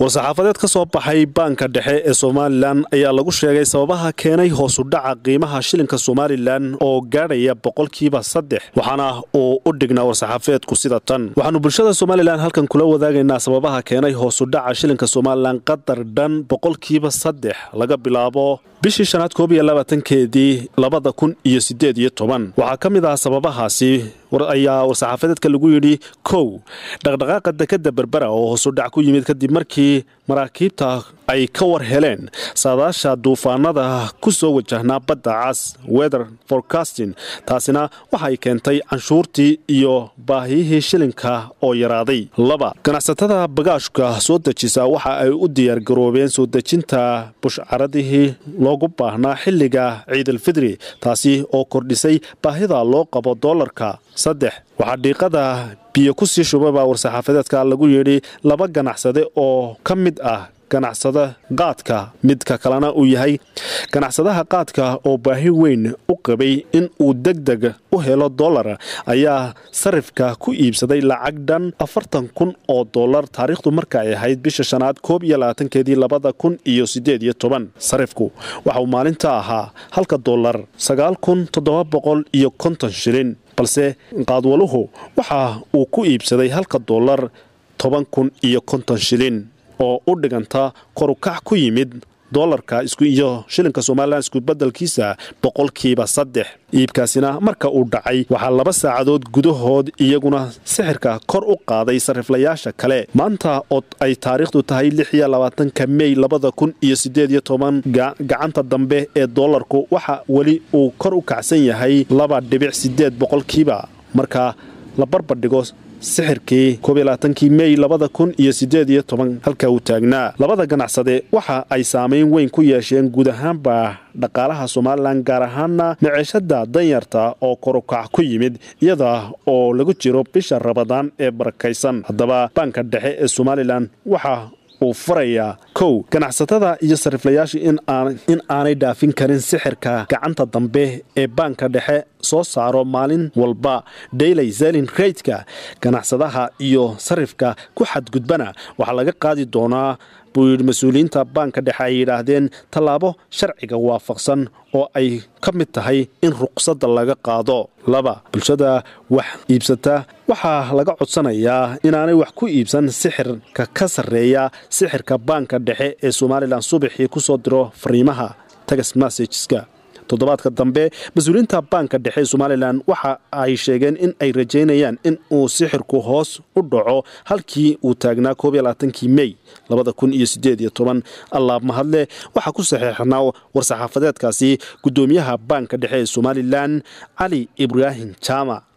war-saxaafadeed ka soo baxay baanka dhexe ee somalilan ayaa lagu sheegay sababaha keenay hoosudhaca qiimaha shilinka somalilan oo gaadhaya boqolkiiba saddex waxaana uu u dhignaa war-saxaafadeedku sida tan waxaanu bulshada somalilan halkan kula wadaagaynaa sababaha keenay hoosudhaca shilinka somalilan qadar dhan boqolkiiba saddex laga bilaabo bishii shanaad koob iyo labaatankeedii labada kun iyo sideed iyo toban waxaa ka mid ah sababahaasi ayaa war-saxaafadeedka lagu yidhi kow dhaqdhaqaaqa dekadda berbera oo hoosudhac ku yimid kadib markii maraakiibta ay ka war heleen saadaasha duufaanada ku soo wajahnaa badda cas weather forecasting taasina waxay keentay canshuurtii iyo baahiyihii shilinka oo yaraaday laba ganacsatada bagaashka soo dejisa waxa ay u diyaargaroobeen soo dejinta bushcaradihii loogu baahnaa xilliga ciidalfidri taasi oo kordhisay baahida loo qabo doolarka saddex waxaa dhiiqada biyo ku sii shubay baa war-saxaafadeedka lagu yidhi laba ganacsade oo ka mid ah ganacsada qaadka midka kalena uu yahay ganacsadaha qaadka oo baahi weyn u qabay in uu deg deg u helo dollar ayaa sarifka ku iibsaday lacag dhan afartan kun oo dollar taariikhdu marka ay ahayd bisha shanaad koob iyo labaatankeedii labada kun iyo sideed iyo toban sarifku waxa uu maalinta ahaa halka dollar sagaal kun toddoba boqol iyo konton shilin balse qaadwaluhu waxa uu ku iibsaday halka dollar toban kun iyo konton shilin oo u dhiganta korukac ku yimid dolarka iyo shilinka somalilan iskubedelkiisa boqolkiiba saddex iibkaasina marka uu dhacay waxaa laba saacadood gudahood iyaguna sixirka kor u qaaday sariflayaasha kale maanta oo ay taariikhdu tahay lix iyo labaatanka mey labada kun iyo sideed iyo toban gacanta dambe ee dolarku waxa weli uu kor u kacsan yahay laba dhibic sideed boqolkiiba marka la barbardhigo sixirkii koobylabaatankii mey labada kun iyo sideed iyo toban halka uu taagnaa labada ganacsade waxa ay saamayn weyn ku yeesheen guud ahaanba dhaqaalaha somalilan gaar ahaana maceeshada danyarta oo korukac ku yimid iyada oo lagu jiro bisha rabadaan ee barakaysan haddaba baanka dhexe ee somalilan waxa uu farayaa kow ganacsatada iyo sariflayaasha in aanay dhaafin karin sixirka gacanta dambe ee baanka dhexe soo saaro maalin walba daily zelin raytka ganacsadaha iyo sarifka ku xadgudbana waxaa laga qaadi doonaa buu yidhi mas-uuliyiinta baanka dhexe ay yidhaahdeen tallaabo sharciga waafaqsan oo ay ka mid tahay in ruqsadda laga qaado laba bulshada wax iibsata waxaa laga codsanayaa inaanay wax ku iibsan sixirka ka sarreeya sixirka baanka dhexe ee somalilan subaxii ku soo diro fariimaha tagas massageska toddobaadka dambe mas-uuliyiinta baanka dhexe ee somalilan waxa ay sheegeen in ay rajaynayaan in uu sixirku hoos u dhaco halkii uu taagnaa koob iyo labaatankii mey labada kun iyo sideed iyo toban allaab mahadle waxaa ku saxeexnaa war-saxaafadeedkaasi guddoomiyaha baanka dhexe ee somalilan cali ibraahim jaamac